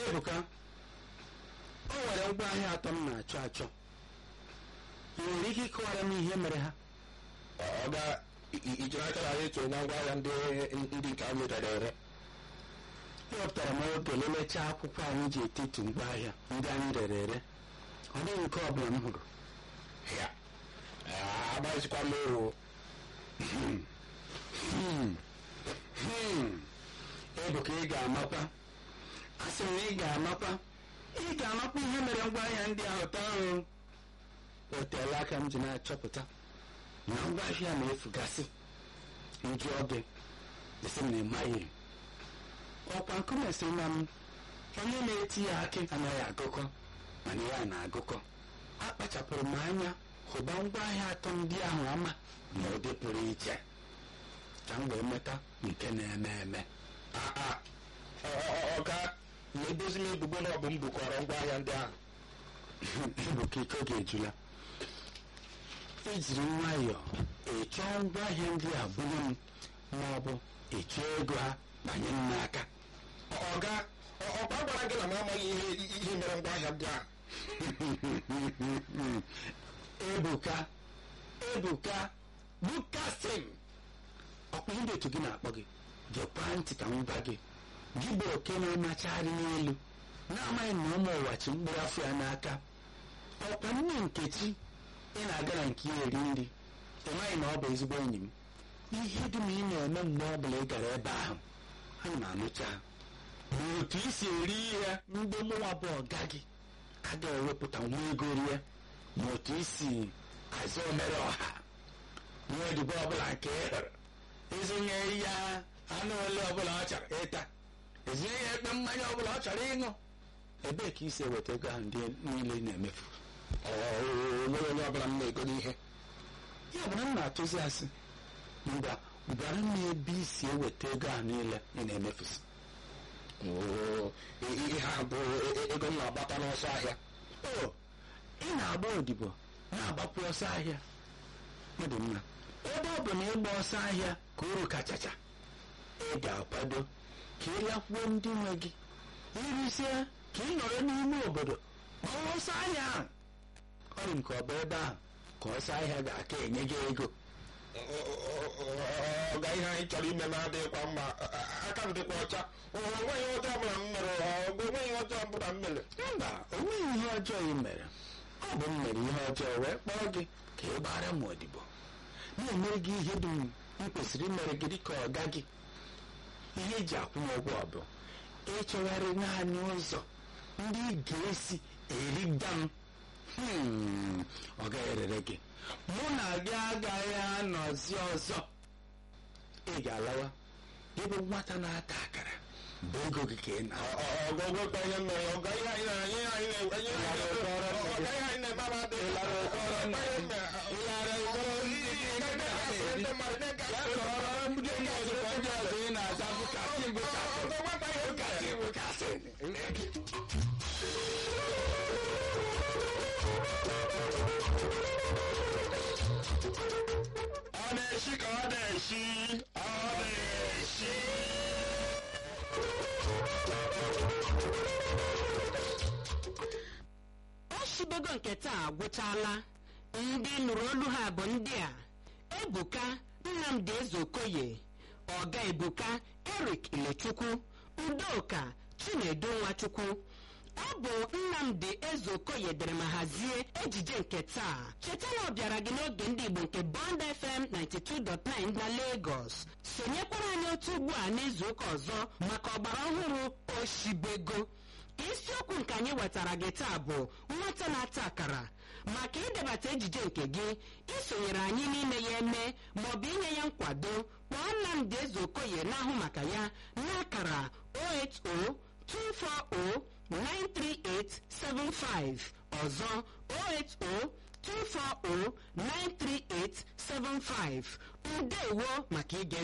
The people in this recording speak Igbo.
ebuka o nwere ngwaahịa atọ m na-achọ achọ ị nwere ike ịkọwara m ihe mere ha ọ ga ijiri aka na anyị tụrụ na ngwaahịa ndị ndị nke anyị rere ere ewepụtara m oge lelechaa akwụkwọ anyị ji etetu ngwaahịa ndị anyị rere ere ọ dịghị nke ọ bụla m hụrụ ya agbazikwa m ewu ebuka ị ga-amakwa asị m na ị ga-amakwa ị ga-amakwa ihe mere ngwaahịa ndị ahụ taa ahụ o teela aka m ji na-achọpụta na ngwaahịa na-efugasị nju oge esi m na ịmaghị ọkwa nkume si na m onye na-eti ya akị anaghị agụkọ mana ya na-agụkọ akpachapụrụ m anya hụba ngwaahịa atọ ndị ahụ ama na ụdị pụrụ iche ka m wee meta nke na-eme eme ọga na-edozi m ebubo na ọ bụ m bukọrọ ngwaahịa ndị ahụ ebuka ike oge ejula ejiri nwayọọ ịchọọ ngwaahịa ndị a bunye m ma ọ bụ ịchọọ ego ha banye m n'aka ọga ọkwa gwara gị na m amaghị ihe ihe mere ngwaahịa ndị ahụ ebuka ebuka bukasim ọkwa ndị otu gị na-akpọ gị gekwa ntị ka m gwa gị gị bụ oke na-amachagharị n'elu na-amaghị na ụmụ ụwa chi mkpụrụ afọ ya n'aka ọkwa nne nkechi ị na-aga na nke ya eri nri ị maghị na ọ bụ ezigbo enyi m ihe dum ị na-eme mgbe ọ bụla ị gara ebe ahụ ana m anụcha ma otu i si eri ihe ndị mụnwa bụ ọga gị agaghị ewepụta nwa ego rie ma otu i si azụ omere ọha nwa odibo ọbụla nke ị hụrụ ezinye ya anụ ole ọbụla ọ chọrọ ịta ezinye ya ekpe mmanya ọbụla ọ chọrọ ịṅụ ebee ka i si eweta ego ahụ ndị niile ị na-emefu onwere onye ọbụla m na-ego n'ihe ya bụ na m na-atụzi asị ngwa gwara m ebe i si eweta ego ahụ niile ị na-emefusi Oo, ihe ha bụ ego m na-agbata n'ọsọ ahịa o ị na-agba odibo na-agbapụ ọsọ ahịa ọ dị mma ebe ọ bụ na ịgba ọsọ ahịa ka uru kachacha ị ga-akwado ka ị lakwuo ndị nwe gị irisie ka ị nọrọ n'ime obodo gbawa ọsọ ahịa ahụ ọ dị nke ọ bụ ebe ahụ ka ọsọ ahịa ga-aka enye gị ego ọga ihe anyị chọrọ ime na-adịghịkwa mma aka m dịkwa ọcha onweghị ọjọọ ọbụla m mere ọgụ onweghị ọjọọ ọbụla m mere mba o nweghị ihe ọjọọ ị mere ọ bụ m mere ihe ọjọọ wee kpọọ gị ka ị gbara m odibo na-emere gị ihe dum m kwesịrị imere gị dịka ọga gị ihe eji akwụ m ụgwọ bụ ịchọgharị naanị ụzọ ndị ị ga-esi erida m Hmm, ọ gaghị erere gị mụ na gị agaghị anọzi ọzọ ị ga-alawa ịbụ nwata na-ata akara bụ ego gị ka ị na ọgọgwekwa ihe m mere ọga ihe anyị na- ihe anyị na- ihe anyị na- ọga ihe anyị na-eme ama adịghị mma. Ọga ihe m mere- ịlara ụkọrọ ndị gị Ndị mmadụ na-ege ya ntị. kọrọ ndị ndị ọzọ ndị ọzọ ị na-aza bụkasị bụkasị Ọga nwata ihe m mere. bụkasị bụkasị Ọ na-eshi ka ọ na-eshi ọ na-eshi ọchịbego nke taa agwụchala ndị nụrụ olu ha bụ ndị a ebuka nnamdi ezeokoye ọga ebuka erik ilechukwu udoka chinedu nwachukwu ọ bụ nnamdi ezeokoye dere ma hazie ejije nke taa cheta na ọ bịara gị n'oge ndị igbo nke bond fm 92.9 na lagos sonyekwara anyị otu ugbu a n'izu ụka ọzọ maka ọgbara ọhụrụ oshibego isiokwu nke anyị wetara gị taa bụ nwata na-ata akara maka idebata ejije nke gị isonyere anyị n'ime ya eme maọbụ inye ya nkwado kpọọ nnamdị ezeokoye na-ahụ maka ya n'akara 08024093875 ọzọ 08024093875 ndewo maka ige